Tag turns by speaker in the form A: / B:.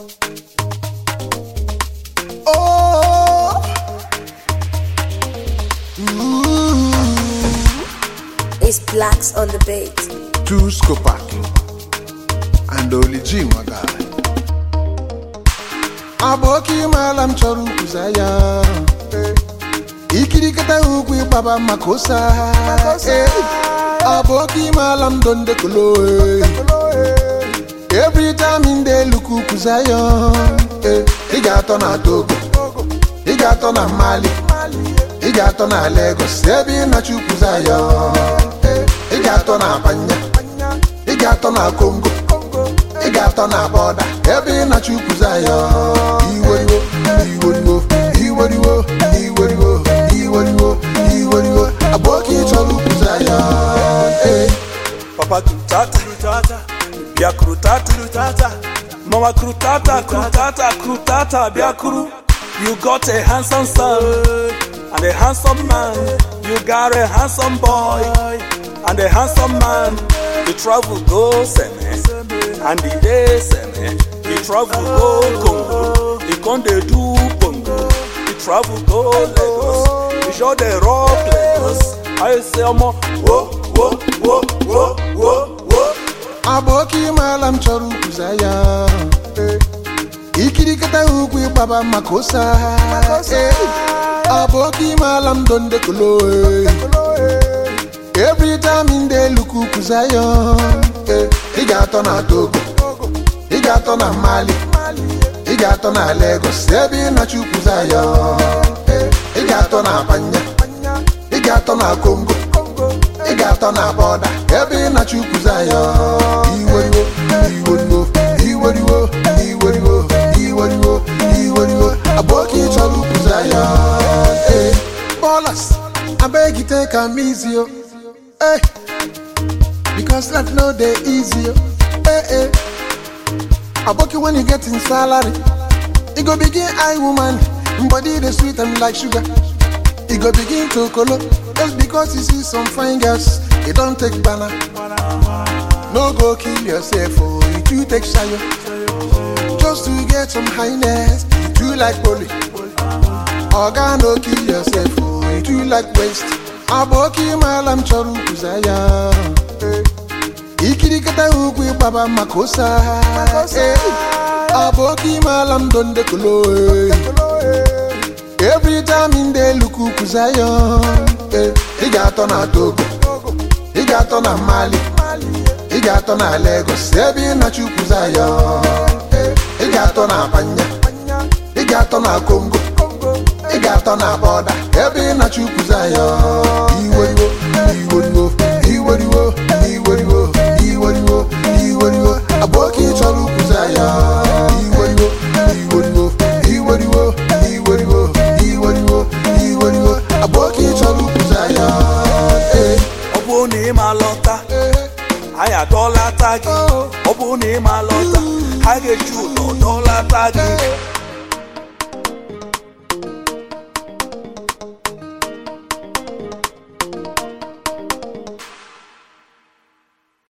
A: Oh, ooh,
B: It's blacks on the beat.
A: two Skopak and Oli G Maga. Aboki mala m chọrọ ukwuza ya ikirikata ugwu ịgbaba makosa aboki mala m donde kolo every time in the look ukwuza ya ị ga-atọ na Togo ị ga-atọ na Mali ị ga-atọ na Lagos ebe ị na-achọ ukwuza ya ị ga-atọ na Abanya ị ga-atọ na Congo ị ga-atọ na bọda ebe ị na-achọ ukwuza ya iweriwo iweriwo iweriwo iweriwo iweriwo iweriwo aboki chọrọ ukwuza ya eh.
C: Papa krutata krutata bịa krutata krutata Mama krutata krutata krutata bịa kuru You got a handsome son and a handsome man You got a handsome boy and a handsome man You travel go Seme and the day Seme You travel go Congo You con dey do bongo You travel go Lagos You sure dey rock Lagos I say omo wo wo wo wo wo wo
A: aboki mala m chọrọ ukwuza ya ikirikata ugwu ịgbaba makosa aboki mala m donde kolo every time in the look ukwuza ya ị ga-atọ na Togo ị ga-atọ na Mali ị ga-atọ na Lagos ebe ị na-achọ ukwuza ya ị ga-atọ na Abanya ị ga-atọ na Congo ị ga-atọ na bọda ebe ị na-achọ ukwuza ya iweriwo iweriwo iweriwo iweriwo iweriwo iweriwo aboki chọrọ ukwuza ya eh. Ballers, abeg you take am easy o eh. because life no dey easy o eh, eh. aboki when you get in salary e go begin eye woman body dey sweet am like sugar e go begin to kolo just because you see some fine girls e don take bana no go kill yourself o you too take shayo just to get some highness you too like poly oga no kill yourself o you too like waste aboki mala m chọrọ ukwuza ya ikirikata ugwu ịgbaba makosa aboki mala m donde kolo every time in the look ukwuza ya ị ga-atọ na Togo ị ga-atọ na Mali ị ga-atọ na Lagos ebe ị na-achọ ukwuza ya ị ga-atọ na Abanya ị ga-atọ na Congo ị ga-atọ na bọda ebe ị na-achọ ukwuza ya iweriwo iweriwo iweriwo iweriwo iweriwo iweriwo aboki chọrọ ukwuza ya iweriwo iweriwo iweriwo iweriwo iweriwo iweriwo aboki chọrọ ukwuza ya eh,
C: ọ bụrụ na ị ma lọta anyị adọlata gị ọ bụrụ na ị ma lọta ha ga-eji ụdọ dọlata gị